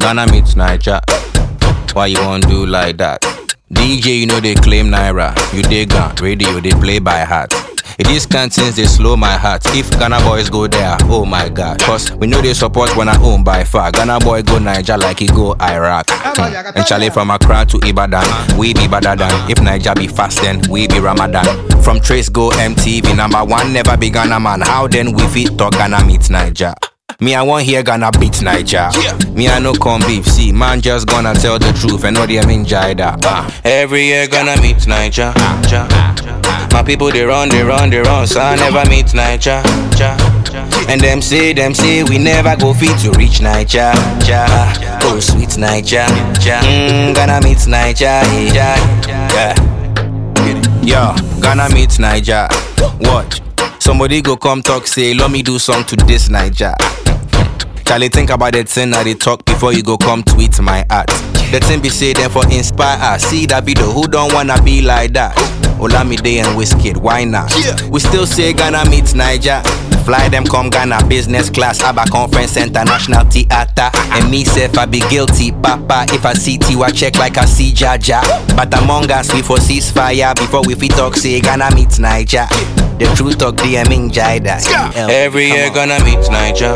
Ghana meets Niger. Why you want do like that? DJ, you know they claim Naira. You dig gun, radio, they play by heart. It is canteens, they slow my heart. If Ghana boys go there, oh my god. Cause we know they support when I own by far. Ghana boy go Niger like he go Iraq. Hmm. And Charlie from Accra to Ibadan, we be better than. If Niger be fast, then we be Ramadan. From Trace go MTV, number one, never be Ghana man. How then we fit talk Ghana meet Niger? Me, I want hear Ghana beat Niger. Me, I no come beef. See, man, just gonna tell the truth and know they mean Jida. Uh, every year gonna meet Niger. Ja. My people they run, they run, they run. So I never meet Niger. Ja. And them say, them say we never go fit to reach Niger. Ja. Oh sweet Niger. Ja. Mm, gonna meet Niger. Yeah. yeah. Yo, Ghana meet Niger. Watch. Somebody go come talk, say, let me do song to this Niger. Charlie, think about the thing that they talk before you go come tweet my art. The thing be say them for inspire us. See that video, who don't wanna be like that? Olamide and Wizkid, why not? We still say Ghana meets Niger. Fly them come Ghana business class, Abba Conference International Theater. And me self I be guilty, Papa. If I see Tiwa check like I see Jaja. But among us we for ceasefire before we fit talk say Ghana meets Niger. The truth talk DM in Jida. Every year gonna meet Niger.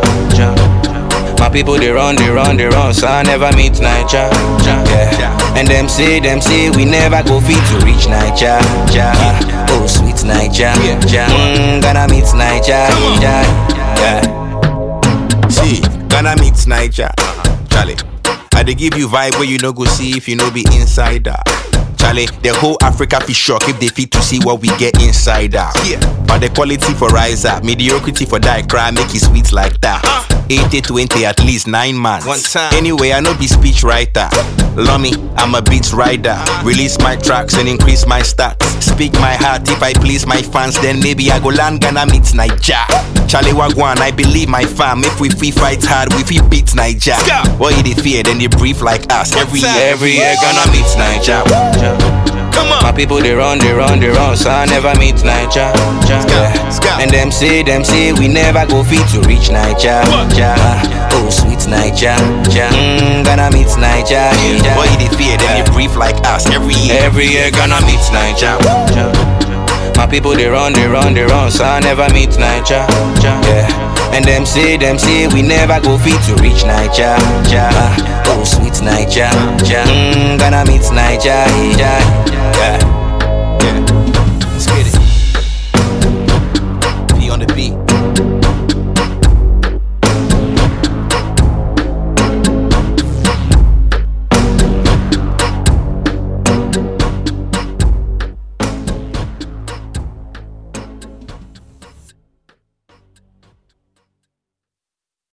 My people they run, they run, they run, so I never meet Niger. Yeah. And them say, them say we never go fit to reach Niger. Yeah. Oh sweet Niger. Yeah. Mm, gonna meet Niger. Yeah. yeah. See, gonna meet Niger. Charlie, I dey give you vibe where you no go see if you no be insider. Charlie, the whole Africa be shocked if they fit to see what we get inside out. Yeah. But the quality for rise up, mediocrity for die cry, make it sweet like that. 80 20 at least nine months. One time. Anyway, I know be speech writer. Lummy, I'm a beat rider. Release my tracks and increase my stats. Speak my heart if I please my fans, then maybe I go land Ghana meet Niger. Charlie Wagwan, I believe my fam. If we free fight hard, we free beat Niger. Ska. What you they fear, then they brief like us. Every time. year, every year, Ghana meet Niger. Come on. My people they run, they run, they run, so I never meet Niger. Yeah. Ska. And them say, them say we never go fit to reach Niger. What? Ja. Oh sweet Niger. Ja. Mm, gonna meet Niger. Yeah. Boy, they fear, then they brief like us every year. Every year gonna meet Niger. My people they run, they run, they run, so I never meet Niger. Yeah. And them say, them say we never go fit to reach Niger. Ja. Oh sweet Niger. Ja. Mm, gonna meet Niger. Yeah. yeah.